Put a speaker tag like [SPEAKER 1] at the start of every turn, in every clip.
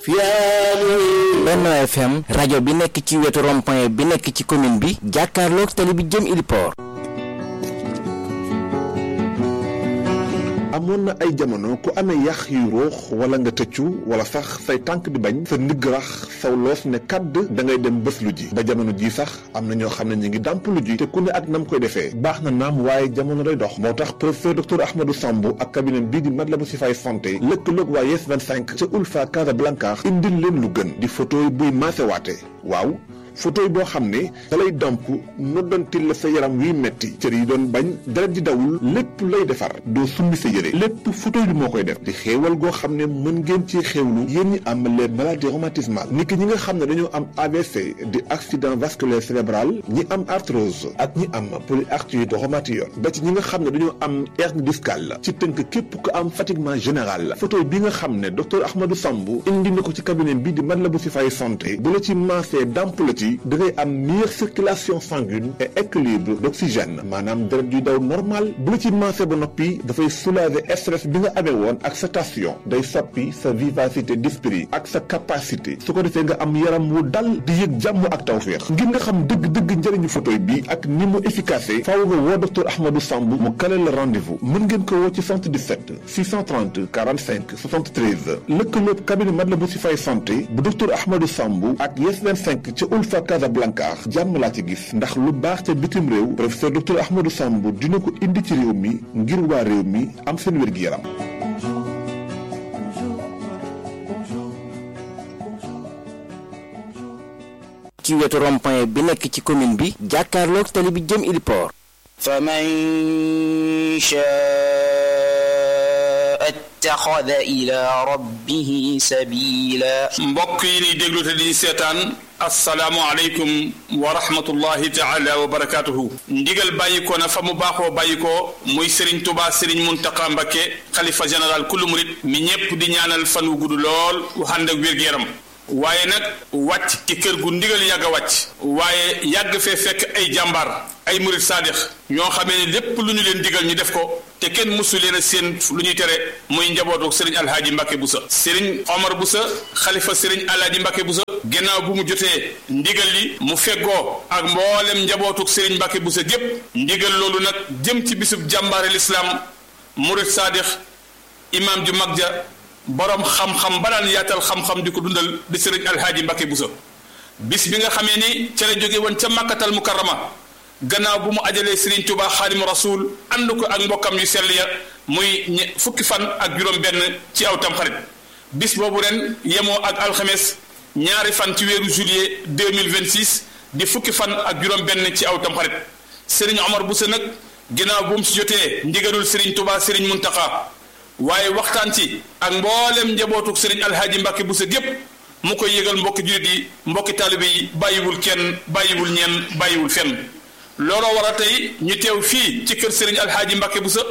[SPEAKER 1] Benno FM rajo bi nekk ci wetu rond-point bi nekk ci commune bi jàkkaarloog tali bi jëm Iliport
[SPEAKER 2] amoon na ay jamono ku amee yax yu ruux wala nga tëccu wala sax say tànk di bañ sa ndigg rax saw loos ne kàdd da ngay dem bés lu ji ba jamono ji sax am na ñoo xam ne ñu ngi dàmp lu ji te ku ne ak nam koy defee baax na naam waaye jamono day dox moo tax professeur docteur Ahmadou Samb ak cabinet bii di Matlaboul Chifaay santé lëkkaloog waa Yes 25 ca Ulfa Casablanca indil leen lu gën di photo buy maasewaate waaw photo boo xam ne da lay damp noddantil la sa yaram wiy metti cër yi doon bañ deret di dawul lépp lay defar doo summi sa yére lépp photo bi moo koy def di xéewal goo xam ne mën ngeen ci xéewlu yéen ñi am les maladies rhumatismales ni ki ñi nga xam ne dañoo am AVC di accident vasculaire cérébral ñi am arthrose ak ñi am polyarthrite rhumatoïde ba ci ñi nga xam ne dañoo am hernie discale ci tënk képp ko am fatiguement général la photo bi nga xam ne docteur Ahmadou Samb indi na ko ci cabinet bi di Matlaboul Chifaay santé bu la ci maasee damp la ci da ngay am meilleure circulation sanguine et équilibre d'oxygène maanaam deret yuy daw normal bu la ci maasee ba noppi dafay soulager stress bi nga amee woon ak sa tension day soppi sa vivacité d'esprit ak sa capacité su ko defee nga am yaram wu dal di yëg jàmm ak tawféex ngir nga xam dëgg-dëgg njëriñu photo bi ak ni mu efficace faaw nga woo docteur Ahmadou Samb mu kale la rendez-vous mën ngeen ko woo ci 77 630 45 73 lëkkaloog cabinet Matlaboul Chifaay santé bu docteur Ahmadou Samb ak Yes 25 ca Ulfa Casablanca jàmm laa ci gis ndax lu baax ca bitim réew professeur docteur Ahmadou Samb dina ko indi ci réew mi ngir waa réew mi am seen wér-gi-yaram
[SPEAKER 1] ci wetu rond-point bi nekk ci commune bi jàkkaarloog tali bi jëm Iliport
[SPEAKER 3] faman shaa ittaxada ila rabbihi sabila
[SPEAKER 4] mbokk yi ni déglu te di seetaan asalaamualeykum wa rahmatullahi taala wa barakatuhu ndigal bàyyi ko na fa mu baaxoo bàyyi ko muy Serigne Touba Serigne Mountakha Mbacké xalifa général kullu murit mi ñépp di ñaanal fan wu gudd lool wu ànd ak wér-gu-yaram waaye nag wàcc ci kër gu ndigal yàgg a wàcc waaye yàgg fee fekk ay jàmbaar ay murit saadix ñoo xamee ne lépp lu ñu leen digal ñu def ko te kenn mësu leen a seen lu ñuy tere muy njabootu sëriñ alhaaji Mbàkke Busa sëriñ Omar Busa xalifa sëriñ alhaaji Mbàkke Busa gannaaw bu mu jotee ndigal li mu feggoo ak mboolem njabootuk sëriñ Mbàkke Busa gépp ndigal loolu nag jëm ci bisub jàmbaare lislaam murit saadix imaam ju mag ja boroom xam-xam ba daan yaatal xam-xam di ko dundal di sëriñ alhaaji Mbàkke Busa bis bi nga xamee ni ca la jóge woon ca màkkatal mukarrama gannaaw bu mu ajalee Serigne Touba xaadimu rasul ànd ko ak mbokkam yu sell ya muy fukki fan ak juróom-benn ci aw tamxarit bis boobu ren yemoo ak alxames ñaari fan ci weeru juillet deux mille vingt six di fukki fan ak juróom-benn ci aw tamxarit Serigne Omar Bousso nag gannaaw bu mu si jotee ndigalul Serigne Touba Serigne Mountakha waaye waxtaan ci ak mboolem njabootuk Serigne Alhaji Mbacke Bousso gépp mu koy yëgal mbokki jullit yi mbokki taalibe yi bàyyiwul kenn bàyyiwul ñenn bàyyiwul fenn. looloo war a tey ñu teew fii ci kër Serigne Alhaaji Mbacke Bousso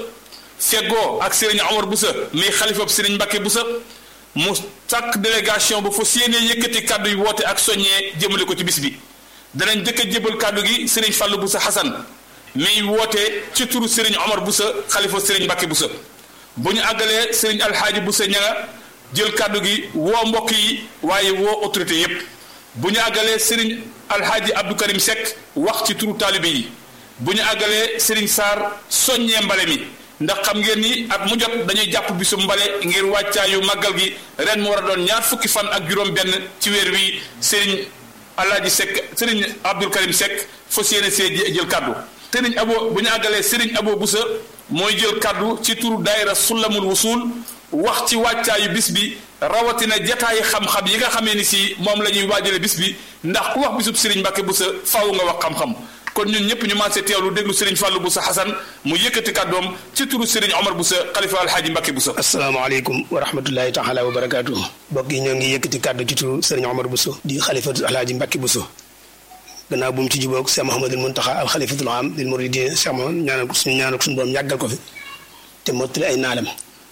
[SPEAKER 4] feggoo ak Serigne Omar Bousso muy xalifab Serigne Mbacke Bousso mu sàkk délégation bu fa séenee yëkkati kàddu yi woote ak soññee jëmale ko ci bis bi danañ jëkk a jébal kàddu gi Serigne Fallou Bousso Hassan miy woote ci turu Serigne Omar Bousso xalifa Serigne Mbacke Bousso bu ñu àggalee Serigne Alhaaji Bousso ñanga jël kàddu gi woo mbokk yi waaye woo autorité yépp bu ñu àggalee Serigne alhaaji Abdou Karim Seck wax ci turu taalibe yi bu ñu àggalee Serigne Sarr soññee mbale mi ndax xam ngeen ni at mu jot dañuy jàpp bisu mbale ngir wàccaayu màggal gi ren mu war a doon ñaar fukki fan ak juróom benn ci weer wi Serigne alhaaji Seck Serigne Abdou Karim Seck fas yéene see jël kaddu Serigne Abo bu ñu àggalee Serigne Abo Boussa mooy jël kaddu ci turu daayira Sulamul Wusul wax ci wàccaayu bis bi rawatina jataayi xam-xam yi nga xamee ni si moom la ñuy waajale bis bi ndax ku wax bisub Serigne Mbacke Bousso faaw nga wax xam-xam kon ñun ñëpp ñu maasee teewlu déglu Serigne Fallou Bousso Hassan mu yëkkati kàddoom ci turu Serigne Omar Bousso xalifa alhaaji Mbacke Bousso.
[SPEAKER 5] asalaamaaleykum wa rahmatullahi taala wa barakaatu. mbokk yi ñoo ngi yëkkati kàddu ci turu Serigne Omar Bousso di xalifatu alhaaji Mbacke Bousso gannaaw bu mu ci jubóog Cheikh Mouhamadul Mountakha al xalifatul am lil muridin Cheikh Mouhamad ñaanal ko suñu ñaanal ko suñu borom yàggal ko fi te mottali ay naalam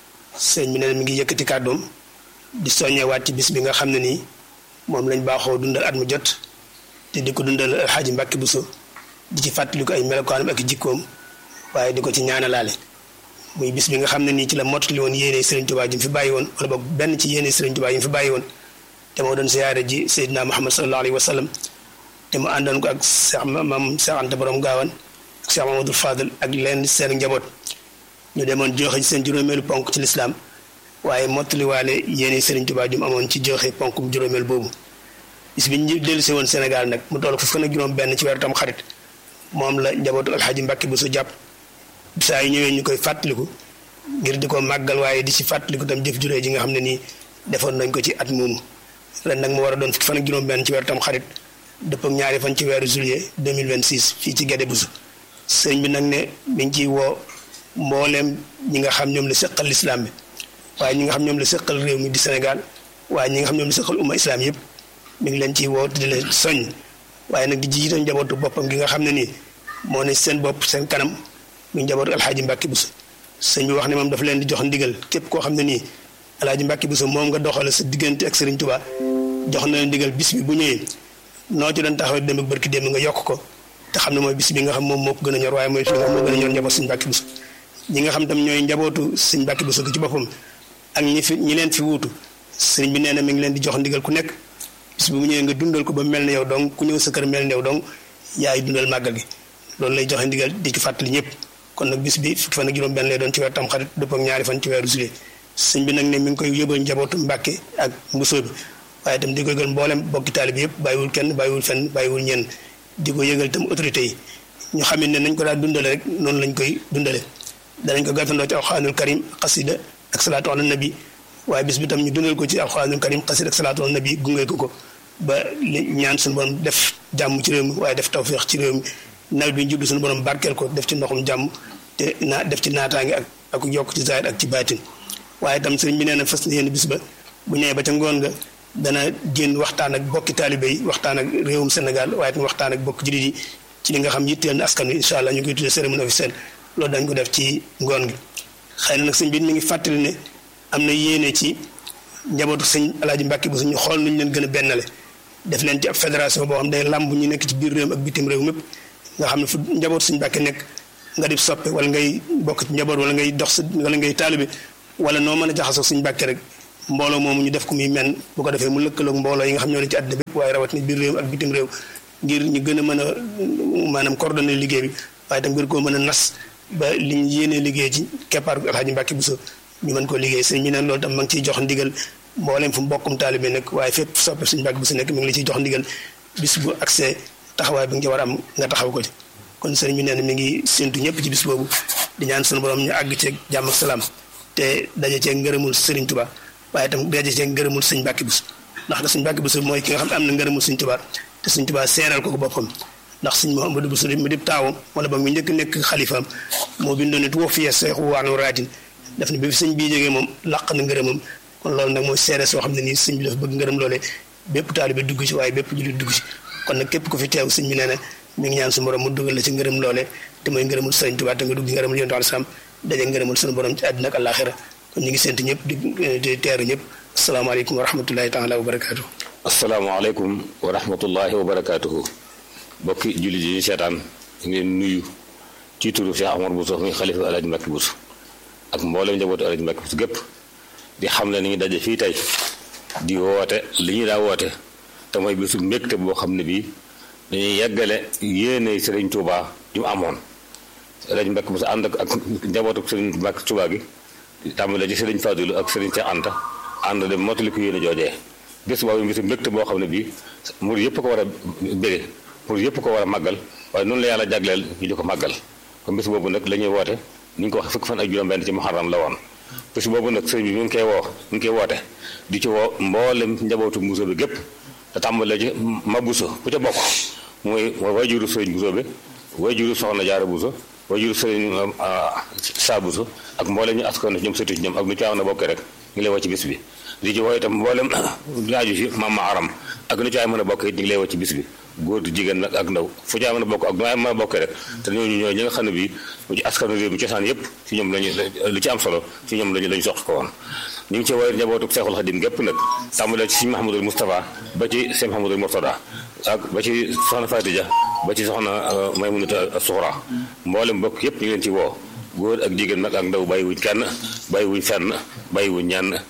[SPEAKER 5] sëñ bi ne mi ngi yëkkati kàddoom di soññewaat ci bis bi nga xam ne nii moom lañ baaxoo dundal at mu jot te di ko dundal alxaaji Mbàkke Buso di ci fàttali ko ay melokaanam ak jikkoom waaye di ko ci ñaanalaale muy bis bi nga xam ne nii ci la mottali woon yéene Sëriñ Tuubaa ji mu fi bàyyi woon wala boog benn ci yéene Sëriñ Tuubaa yi mu fi bàyyi woon te moo doon siyaare ji Seydina Muhammad sallallahu alayhi wa sallam te mu àndoon ko ak Cheikh maam Cheikh Anta borom gaawan ak Cheikh Mamadou Fadel ak leen seen njaboot ñu demoon joxe seen juróomeelu ponk ci lislaam waaye mottaliwaale yéeni Serigne Touba jum amoon ci joxe ponkum juróomeel boobu bis bi ñu dellu si woon Sénégal nag mu toll ko fukk ak juróom benn ci weeru tam xarit moom la njabootu alxaaji Mbàkke bu su jàpp saa yu ñëwee ñu koy fàttaliku ngir di ko màggal waaye di ci fàttaliku tam jëf juree ji nga xam ne nii defoon nañ ko ci at moomu ren nag mu war a doon fukki fan ak juróom benn ci weeru tam xarit dëpp ak ñaari fan ci weeru juillet 2026 fii ci Guédé Bousso sëñ bi nag ne mi ngi ciy woo mbooleem ñi nga xam ñoom la seqal lislaam bi waaye ñi nga xam ñoom la seqal réew mi di Sénégal waaye ñi nga xam ñoom la seqal umma islam yëpp mi ngi leen ciy woo di leen soññ waaye nag di jiital njabootu boppam gi nga xam ne nii moo ne seen bopp seen kanam mu njabootu alxaaji Mbàkke Buso sëñ bi wax ne moom dafa leen di jox ndigal képp koo xam ne nii alxaaji Mbàkke Buso moom nga doxale sa diggante ak Sëriñ Tuubaa jox na leen ndigal bis bi bu ñëwee noo ci doon taxaw dem ak barki démb nga yokk ko te xam ne mooy bis bi nga xam moom moo ko gën a ñor waaye mooy fi nga xam moo gën a ñor njaboot sëñ Mbàkke Buso ñi nga xam tam ñooy njabootu sëñ Mbàkke Buso gi ci boppam ak ñi fi ñi leen fi wuutu sëriñ bi nee na mi ngi leen di jox ndigal ku nekk bis bu mu ñëwee nga dundal ko ba mel ne yow donc ku ñëw sa kër mel ne yow donc yaay dundal màggal gi loolu lay joxe ndigal di ci fàttali ñëpp kon nag bis bi fukki fan ak juróom benn lay doon ci weer tam xarit dëpp ak ñaari fan ci weeru juillet sëñ bi nag ne mi ngi koy yóbbal njabootu Mbàkke ak mbusoo bi waaye itam di ko yëgal mboolem bokki taali bi yëpp bàyyiwul kenn bàyyiwul fenn bàyyiwul ñenn di ko yëgal itam autorité yi ñu xam ne nañ ko daal dundale rek noonu lañ koy dundale danañ ko gàttandoo ci alxuraanul karim xasida ak salaatu ala nabi waaye bis bi tam ñu dundal ko ci alxuraanul karim xasida ak salaatu ala nabi gunge ko ko ba li ñaan suñu borom def jàmm ci réew mi waaye def tawféex ci réew mi nawet bi ñu jublu suñu borom barkeel ko def ci ndoxum jàmm te naa def ci naataange ak ak yokk ci zaahir ak ci baatin waaye itam sëriñ bi nee na fas yéene bis ba bu ñëwee ba ca ngoon nga dana génn waxtaan ak bokki taalibe yi waxtaan ak réewum Sénégal waaye itam waxtaan ak bokki jullit yi ci li nga xam yitteel na askan wi incha allah ñu koy tuddee cérémonie officielle loolu dañ ko def ci ngoon gi xëy na nag sëñ bi mi ngi fàttali ne am na yéene ci njabootu sëñ alaaji Mbàkke bu suñu xool nuñu leen gën a bennale def leen ci ab fédération boo xam day làmb ñu nekk ci biir réew ak bitim réew mépp nga xam ne fu njabootu sëñ Mbàkke nekk nga di soppe wala ngay bokk ci njaboot wala ngay dox wala ngay taalibe wala noo mën a jaxasoo sëñ Mbàkke rek mbooloo moomu ñu def ko muy men bu ko defee mu lëkkaloog mbooloo yi nga xam ñoo ne ci àddina bépp waaye rawat ni biir réew ak bitim réew ngir ñu gën a mën a maanaam coordonné liggéey bi waaye tam ngir koo mën a nas ba li ñu yéenee liggéey ci keppaar alxaaji Mbàkke Buso ñu mën koo liggéey sëñ bi neen loolu tam ma ngi ciy jox ndigal mbooleem fu mbokkum taalibe nekk waaye fépp soppe suñu Mbàkke Buso nekk mi ngi la ciy jox ndigal bis bu accès taxawaay bi nga ci war a am nga taxaw ko ci kon sëriñ bi nee na mi ngi séntu ñëpp ci bis boobu di ñaan sunu borom ñu àgg ceeg jàmm ak salaam te daje ceeg ngërëmul sëriñ Tuubaa waaye itam daje ceeg ngërëmul sëñ Mbàkke Buso ndax da sëñ Mbàkke Buso mooy ki nga xam ne am na ngërëmul sëñ Tuubaa te sëñ Tuubaa seeral ko ko boppam ndax sëñ Mouhamadou Buso mu dib taawam wala ba mu njëkk nekk xalifaam moo bindoon ne tuwa fiye seexu waanu raadin daf ne bi sëñ bii jógee moom làq na ngërëmam kon loolu nag mooy seere soo xam ne nii sëñ bi dafa bëgg ngërëm loolee bépp taalibe dugg ci waaye bépp jullit dugg ci kon nag képp ku fi teew sëñ bi nee na mi ngi ñaan suñu borom mu dugal la ci ngërëm loolee te mooy ngërëmul sëriñ Tuubaa te nga dugg ngërëmul yonent alayhi salaam daje ngërëmul suñu borom ci àddina ak àllaaxira kon ñu ngi séntu ñëpp di teeru ñëpp asalaamaaleykum wa rahmatullahi taala wa barakaatu.
[SPEAKER 6] asalaamaaleykum wa rahmatullahi wa barakaatuhu bokki jullit yi ñu seetaan ñu ngeen nuyu ci turu Cheikh Omar Bousso muy xalifa Alaaji Mbàkke Buso ak mboolem njabootu Alaaji Mbàkke Buso gépp di xam ne ni ñu daje fii tey di woote li ñu daa woote te mooy bisu mbégte boo xam ne bii dañuy yeggale yéene Sëriñ Tuubaa ju mu amoon Alaaji Mbàkke Buso ànd ak njabootu Sëriñ Mbàkke Tuubaa gi tàmbale ci Sëriñ Fadilu ak Sëriñ Cheikh Anta ànd dem mottali ko yéene joojee bés boobu bisu mbégte boo xam ne bii mur yëpp ko war a bége mur yëpp ko war a màggal waaye noonu la yàlla jagleel ñu di ko màggal kon bés boobu nag la ñuy woote ni ñu ko waxee fukki fan ak juróom-benn ci muharram la woon bés boobu nag sëriñ bi mi ngi koy woo mi ngi koy woote di ci woo mboolem njabootu Buso bi gépp te tàmbalee ci ma Buso ku ca bokk mooy mooy wayjuru sëriñ Buso bi wayjuru soxna Jaara Buso wayjuru sëriñ Saa Buso ak mboolem ñu askan ñoom sëtu ci ñoom ak nu ci am na bokkee rek ñu lay woo ci bis bi di ci woo itam mboolem laaju ci maam ma aram ak nu ci ay mën a bokk it ñu ngi lay woo ci bis bi góor di jigéen nag ak ndaw fu ci ay mën a bokk ak nu ay mën a bokkee rek te ñooñu ñooy ñi nga xam ne bii ci askanu réew mi cosaan yëpp ci ñoom lañu lu ci am solo ci ñoom lañu lañu sox ko woon ñu ngi ci woowee njabootu Seexul Xadim gépp nag tàmbalee ci Sëñ Mahamadul Moustapha ba ci Sëñ Mahamadul Murtada ak ba ci soxna Fatija ba ci soxna Maymunata Suxra mboolem bokk yëpp ñu ngi leen ci woo góor ak jigéen nag ak ndaw bàyyiwuñ kenn bàyyiwuñ fenn bàyyiwuñ ñenn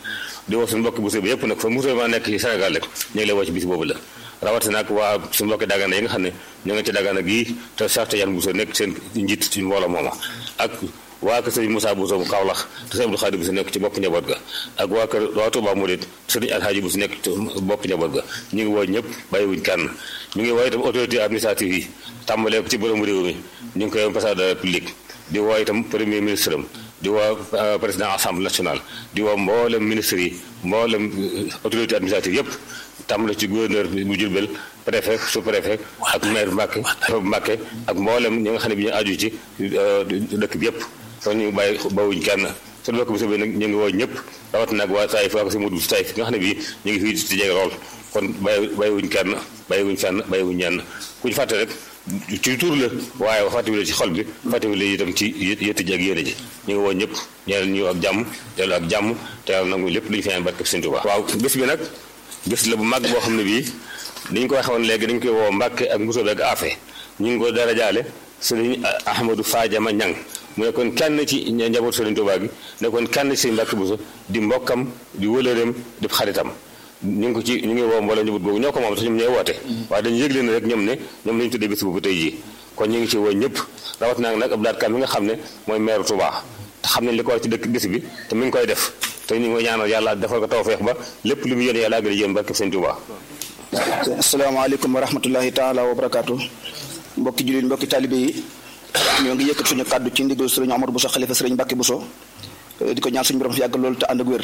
[SPEAKER 6] di woo suñu mbokki Bousso bi yëpp nag fa musulman nekk ci Sénégal rek ñu ngi lay woo ci bis boobu la rawatina nag waa suñu mbokki Dagana yi nga xam ne ñoo ngi ci Dagana gii te Cheikh Tidiane Bousso nekk seen njiit ci mbooloo mooma ak waa kër sëriñ Moussa Bousso bu Kaolack te sëriñ Abdou Khadir Bousso nekk ci bopp njaboot ga ak waa kër waa Touba Mouride sëriñ Alhaji Bousso nekk ci bopp njaboot ga ñu ngi woo ñëpp bàyyiwuñ kenn ñu ngi woo itam autorité administrative yi tàmbalee ko ci borom réew mi ñu ngi koy ambassadeur de la République di woo itam premier ministre am di woo président assemblée nationale di woo mboolem ministre yi mboolem autorité administrative yëpp tàmbale ci gouverneur bu Diourbel préfet sous préfet ak maire Mbacke Mbacke ak mboolem ñi nga xam ne bi ñu aju ci dëkk bi yëpp kon ñu bàyyi bawuñ kenn su dëkk bi nag ñu ngi woo ñëpp rawat nag waa Taïf waa ko si Modou Taïf nga xam ne bii ñu ngi fii ci jege lool kon bàyyi bàyyiwuñ kenn bàyyiwuñ fenn bàyyiwuñ ñenn ku ñu fàtte rek ci tur la waaye fàttewule ci xol bi fàttewule itam ci yëtti ji ak yéene ji ñu ngi woo ñëpp ñeel ñu ak jàmm dellu ak jàmm te yàlla nangu lépp lu ñu fi ñaan barke Sëñ Tuubaa waaw bés bi nag bés la bu mag boo xam ne bii ni ñu ko waxee woon léegi dañu koy woo Mbàkke ak Mbusoo ak Afe ñu ngi ko dara jaale sëriñ Ahmadou Fadiama Ñang mu nekkoon kenn ci njaboot Sëriñ Tuubaa gi nekkoon kenn ci Mbàkke Buso di mbokkam di wëlëreem di xaritam ñu ngi ko ci ñu ngi woo mbooloo njaboot googu ñoo ko moom sax ñoom ñooy woote waaye dañu yëgle ne rek ñoom ne ñoom lañu tuddee bés boobu tey jii kon ñu ngi ci woo ñëpp rawat naa nag Abdou Lahad Ka mi nga xam ne mooy maire Touba te xam nañ li ko war ci dëkk bés bi te mi ngi koy def te ñu ngi ñaanal yàlla defal ko tawfeex ba lépp lu mu yéene yàlla àggale yéen barke Sëñ Touba
[SPEAKER 7] asalaamaaleykum wa rahmatullahi taala wa barakaatu mbokki jullit mbokki taalibe yi ñoo ngi yëkkat suñu kàddu ci ndigal sëriñ Omar Bousso xalifa sëriñ Mbàkke Bousso di ko ñaan suñu borom fi yàgg loolu te ànd ak wér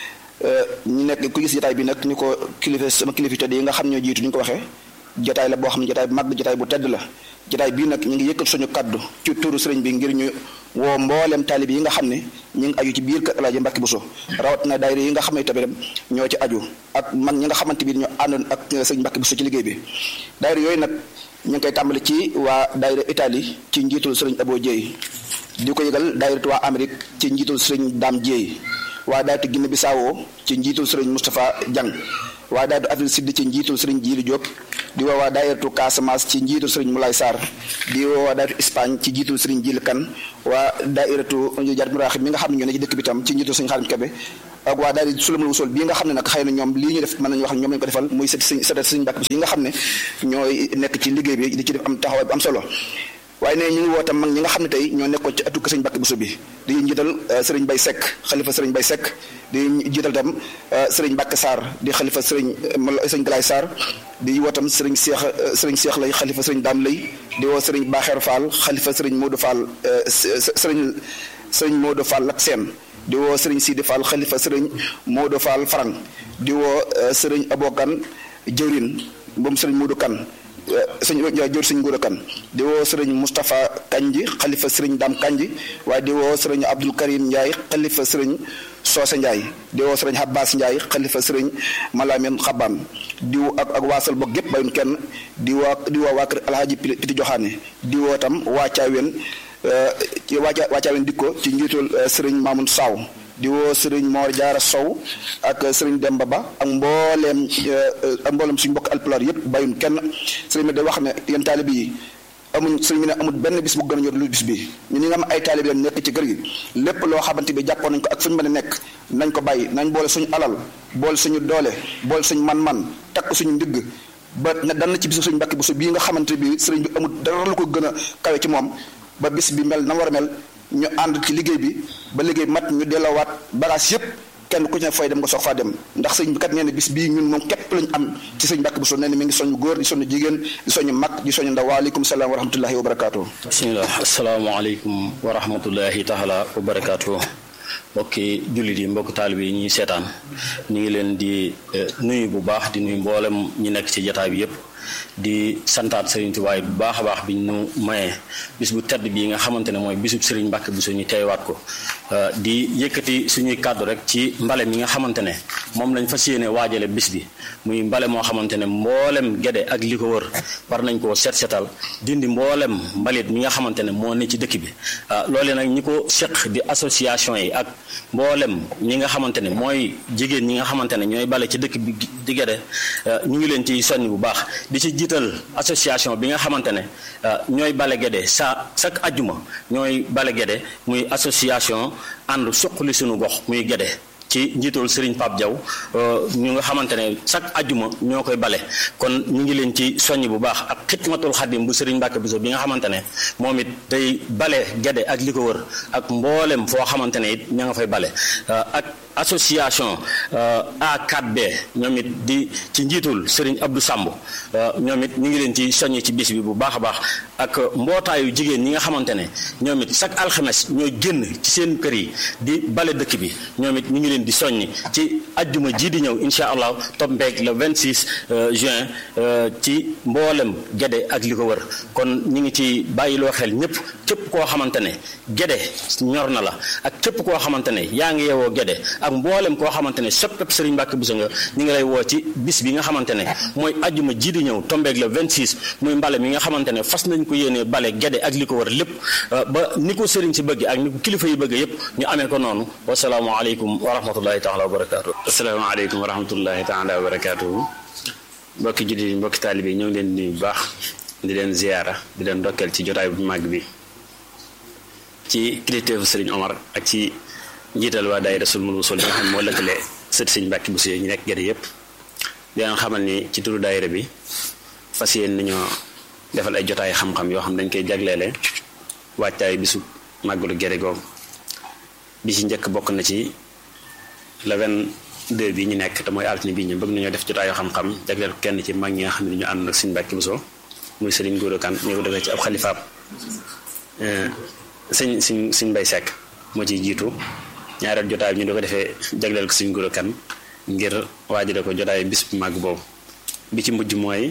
[SPEAKER 7] ñu nekk ku gis jotaay bi nag ni ko kilifa sama kilifa tedd yi nga xam ñoo jiitu ni ñu ko waxee jotaay la boo xam ne jotaay bu mag jotaay bu tedd la jotaay bii nag ñu ngi yëkkat suñu kàddu ci tuuru sëriñ bi ngir ñu woo mboolem taalib yi nga xam ne ñu ngi aju ci biir kër Alaaji Mbàkke Buso rawat na daayira yi nga xam ne tamit ñoo ci aju ak mag ñi nga xamante bi ñoo àndoon ak sëriñ Mbàkke Buso ci liggéey bi daayira yooyu nag ñu ngi koy tàmbali ci waa daayira Italie ci njiitul sëriñ Abo Dieye di ko yëgal daayira waa Amérique ci njiitul sëriñ Dame Dieye waa daayira Guinée Bissau ci njiitul sëriñ Moustapha Diang waa daayira Afrique Sud ci njiitul sëriñ Djili Diop di woo waa daayiratu Casamance ci njiitul sëriñ Moulay Sarr di woo waa daayiratu Espagne ci njiitul sëriñ Djili Kan waa daayiratu Jar Muraxib mi nga xam ne ñoo ne ci dëkk bi tam ci njiitul sëriñ Xaadim Kebe ak waa daayira Sulamul Wusul bii nga xam ne nag xëy na ñoom lii ñu def mën nañu wax ne ñoom lañu ko defal muy sët sëriñ sët sëriñ Mbàkke yi nga xam ne ñooy nekk ci liggéey bi di ci def am taxawaay bu am solo waaye ne ñu ngi woo tam mag ñi nga xam ne tey ñoo nekkoon ci atu kër sëriñ Mbàkke Buso bi di njiital sëriñ Bay Sekk xalifa sëriñ Bay Sekk di jiital tam sëriñ Mbàkke Sarr di xalifa sëriñ sëriñ Galaay Sarr di woo tam sëriñ Seex sëriñ Seex lay xalifa sëriñ Daam lay di woo sëriñ Baaxeer Fall xalifa sëriñ Moodu Fall sëriñ sëriñ Moodu Fall ak seen di woo sëriñ Sidi Fall xalifa sëriñ Moodu Fall Farang di woo sëriñ Abokan jëwrin moom sëriñ Moodu Kan sëñ jor sëñ Nguura Kan di woo sëriñ Moustapha Kanji xalifa sëriñ Dam Kanji waaye di woo sëriñ Abdul Karim Ndiaye xalifa sëriñ Soose Ndiaye di woo sëriñ Abbas Ndiaye xalifa sëriñ Malamin Xaban di woo ak ak waasal boog gépp bayun kenn di woo di woo waa kër Alhaji Piti Joxaane di woo tam waa Caaween ci waa waa Caaween dikko ci njiitul sëriñ Mamoun Saw di woo sëriñ Mor Jaara Sow ak sëriñ Demba Ba ak mbooleem ak mbooleem suñu mbokk alpulaar yëpp bàyyun kenn sëriñ bi da wax ne yéen taalibe yi amuñ sëriñ bi ne amul benn bis bu gën a ñor lu bis bi ñu ñi nga am ay taalibe leen nekk ci kër gi lépp loo xamante bi jàppoon nañ ko ak fu ñu mën a nekk nañ ko bàyyi nañ boole suñu alal boole suñu doole boole suñu man-man takk suñu ndigg ba na dan na ci bisu suñu mbàkki bisu bii nga xamante bi sëriñ bi amul dara lu ko gën a kawe ci moom ba bis bi mel na war a mel ñu ànd ci liggéey bi ba liggéey mat ñu delloowaat bagage yépp kenn ku ci ne fay dem nga soog faa dem ndax sëñ bi kat nee na bis bii ñun moom képp lañ am ci sëñ Mbàkke Buso nee na mi ngi soñu góor di soñu jigéen di soñu mag di soñu ndaw waaleykum salaam wa rahmatullahi wa barakaatu.
[SPEAKER 8] bisimilah asalaamaaleykum wa rahmatullahi taala wa barakaatu mbokki jullit yi mbokki taalib yi ñuy seetaan ñu ngi leen di nuyu bu baax di nuyu mboolem ñi nekk ci jataay bi yépp di santaat Serigne Touba bu baax a baax bi ñu mayee bis bu tedd bii nga xamante ne mooy bisub Serigne Mbacke Bousso ñu teewaat ko di yëkkati suñuy kàddu rek ci mbale mi nga xamante ne moom lañ fas yéene waajale bis bi muy mbale moo xamante ne mboolem gede ak li ko wër war nañ koo set setal dindi mboolem mbalit mi nga xamante ne moo ne ci dëkk bi loolee nag ñi ko seq di association yi ak mboolem ñi nga xamante ne mooy jigéen ñi nga xamante ne ñooy bale ci dëkk bi di gede ñu ngi leen ci soññ bu baax di ci jiital association bi nga xamante ne ñooy bale gede sa chaque ajjuma ñooy bale gede muy association ànd suqali suñu gox muy gede ci njiitul Serigne Pape Diaw ñu nga xamante ne chaque ajjuma ñoo koy bale kon ñu ngi leen ci soññ bu baax ak xidmatul xadim bu Serigne Mbacke Bousso bi nga xamante ne moom it day bale gede ak li ko wër ak mboolem foo xamante ne it ña nga fay bale ak association A4B ñoom it di ci njiitul Serigne Abdou Samb ñoom it ñu ngi leen ci soññ ci bis bi bu baax a baax ak mbootaayu jigéen ñi nga xamante ne ñoom it chaque alxames ñoo génn ci seen kër yi di bale dëkk bi ñoom it ñu ngi leen di soññ ci ajjuma ji di ñëw incha allah tombeeg le 26 juin ci mboolem gede ak li ko wër kon ñu ngi ci bàyyiloo xel ñëpp képp koo xamante ne gede ñor na la ak képp koo xamante ne yaa ngi yeewoo gede ak mboolem koo xamante ne soppeeb Serigne Mbacke Bousso nga ñu ngi lay woo ci bis bi nga xamante ne mooy ajjuma ji di ñëw tombeeg le 26 muy mbale mi nga xamante ne fas nañ ko yéenee bale gede ak li ko wër lépp ba ni ko Serigne si bëgg ak ni ko kilifa yi bëgg yépp ñu amee ko noonu wasalaamualeykum wa rahmatullahi taala wa barakaatu.
[SPEAKER 9] asalaamaaleykum wa rahmatullahi taala wa barakaatu. mbokki jullit yi mbokki taalibe yi ñoo ngi leen di nuyu bu baax di leen ziyaara di leen ndokkeel ci jotaay bu màgg bi ci kilifteefu Serigne Omar ak ci njiital waa daayira Sulmul Wusul bi nga xam ne moo lëkkale sët Serigne Mbacke Bousso ñu nekk gerte yëpp di leen xamal ni ci turu daayira bi fas yéen nañoo defal ay jotaay xam-xam yoo xam dañ koy jagleele waajtaay bisu màggalu gerte googu bi ci njëkk bokk na ci le 22 bi ñu nekk te mooy altine bi ñu bëgg nañoo def jotaayu xam-xam jagleel ko kenn ci mag ñi nga xam ne ñu ànd ak Serigne Mbacke Bousso muy Serigne Gora Kane ñu ko defee ci ab xalifaab sëñ sëñ sëñ Mbay Seck moo ciy jiitu ñaareel jotaay bi ñu di ko defee jagleel ko Serigne Gora Kane ngir waajale ko jotaay bis bu màgg boobu bi ci mujj mooy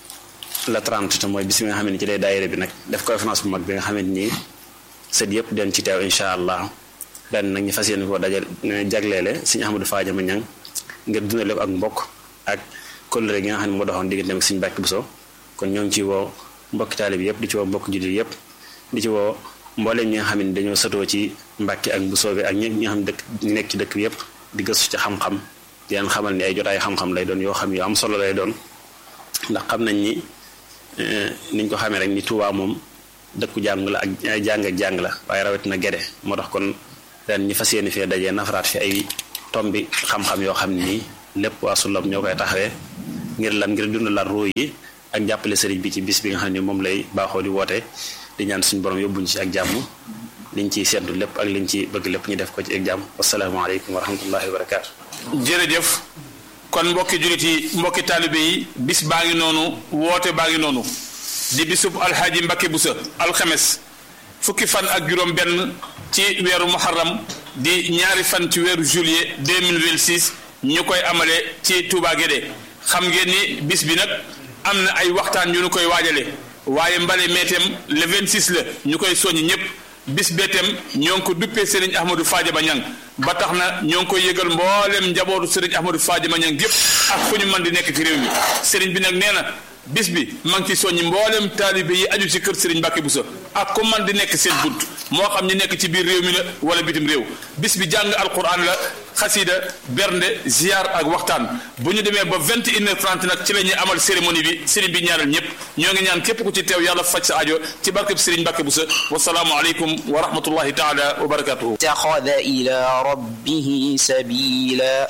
[SPEAKER 9] la 30 te mooy bis bi nga xam ne ci lay daayira bi nag def conférence bu mag bi nga xamante ni sët yëpp den ci teew incha allah ren nag ñu fas yéene koo dajal jagleele Serigne Ahmadou Fadiama Niang ngir dundale ko ak mbokk ak kóllëre gi nga xam ne moo doxoon diggante ak Serigne Mbacke Bousso kon ñoo ngi ci woo mbokki taalib yëpp di ci woo mbokk jullit yëpp di ci woo mbooleem ñi nga xam ne dañoo satoo ci Mbacke ak Bousso bi ak ñi nga xam ne dëkk ñu nekk ci dëkk bi yëpp di gëstu ci xam-xam di leen xamal ni ay jotaay xam-xam lay doon yoo xam yu am solo lay doon ndax xam nañ ni niñ ko xamee rek ni Touba moom dëkku jàng la ak jàng ak jàng la waaye rawatina gede moo tax kon ren ñu fas yéene fee dajee nafaraat fi ay tombi xam-xam yoo xam ne nii lépp waa Sullam ñoo koy taxawee ngir lan ngir dundalaat ruu yi ak jàppale sëriñ bi ci bis bi nga xam ne moom lay baaxoo di woote di ñaan suñu borom yóbbuñ ci ak jàmm liñ ciy seddu lépp ak liñ ci bëgg lépp ñu def ko ci ak jàmm wasalaamaaleykum wa rahmatullahi wa barakaatu.
[SPEAKER 4] jërëjëf kon mbokki jullit yi mbokki taalibe yi bis baa ngi noonu woote baa ngi noonu di bisub alxaaji Mbacke Bousso alxames fukki fan ak juróom benn ci weeru muharram di ñaari fan ci weeru juillet 2026 ñu koy amale ci Touba Guédé xam ngeen ni bis bi nag am na ay waxtaan yu ñu koy waajale waaye mbale meetem le 26 la ñu koy soññ ñëpp bis beetem ñoo ngi ko duppee Serigne Ahmadou Fadiama Niang ba tax na ñoo ngi koy yëgal mboolem njabootu Serigne Ahmadou Fadiama Niang gépp ak fu ñu mën di nekk ci réew mi Serigne bi nag nee na bis bi maa ngi ci soññi mboolem taalibe yi aju ci kër Serigne Mbacke Bousso ak ku man di nekk seen bunt moo xam ñu nekk ci biir réew mi la wala bitim réew bis bi jàng alquran la xasida bernde ziar ak waxtaan bu ñu demee ba vingt et une heure trente nag ci la ñuy amal cérémonie bi Serigne bi ñaanal ñëpp ñoo ngi ñaan képp ku ci teew yàlla faj sa ajo ci barkeb Serigne Mbacke Bousso wasalaamu aleykum wa rahmatullahi taala wa barakatuhu
[SPEAKER 3] اتخذ إلى ربه سبيلا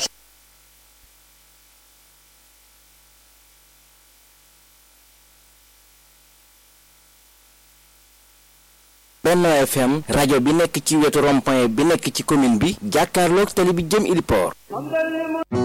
[SPEAKER 1] Benno FM rajo bi nekk ci wetu rond-point bi nekk ci commune bi jàkkaarloog tali bi jëm Ili Port